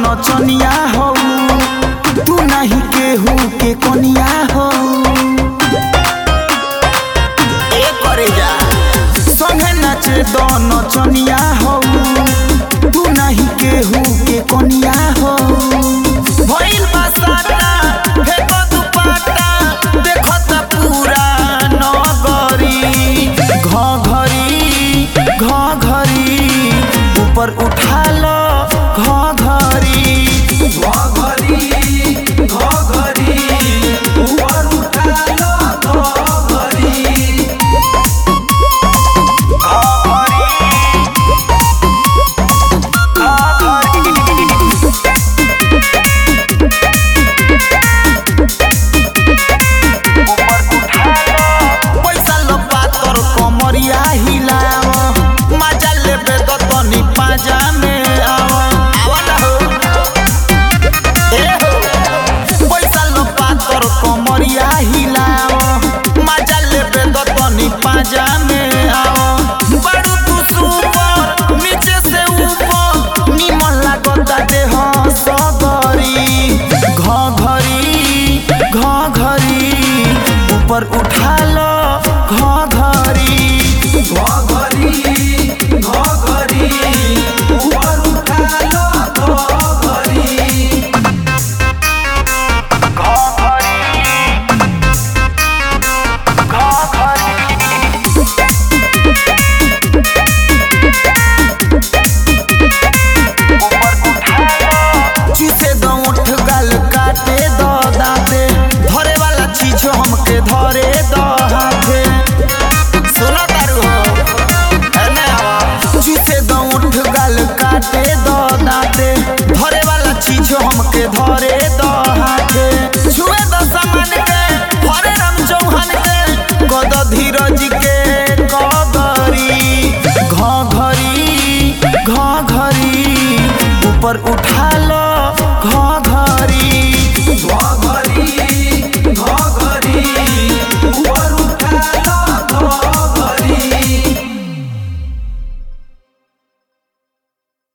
नचनिया हो तू नहीं केहू के कोनिया हो ए करे जा संगे नाचे दो नचनिया हो तू नहीं केहू के कोनिया हो भइल बा साटा फेको दुपट्टा देखो त पूरा नगरी घघरी घघरी ऊपर उठा लो घघरी घघरी घघरी ऊपर उठा लो घघरी पैसा लो पातर कमरिया हिलाव मजा लेबे तो तनी पाजा में आव आवा ना हो ए हो पैसा लो पातर कमरिया हिलाव मजा लेबे तो तनी पाजा में आव बड़ू तू सुपर नीचे से ऊपर निमन लागता देह सगरी घघरी घघरी ऊपर उठा लो घघरी घघरी घघरी ऊपर उठा लो घघरी चूसे दो उठ गल काटे दो दाते धरे वाला चीज हमके धरे दो हाथे सुनो तारू हो एने आवा चूसे दो उठ गल काटे दो दाते धरे वाला चीज हमके धरे दो हाथे छुए दो सामान के हरे राम चौहान के गद धीरज के कगरी घघरी घघरी ऊपर उठा लो घघरी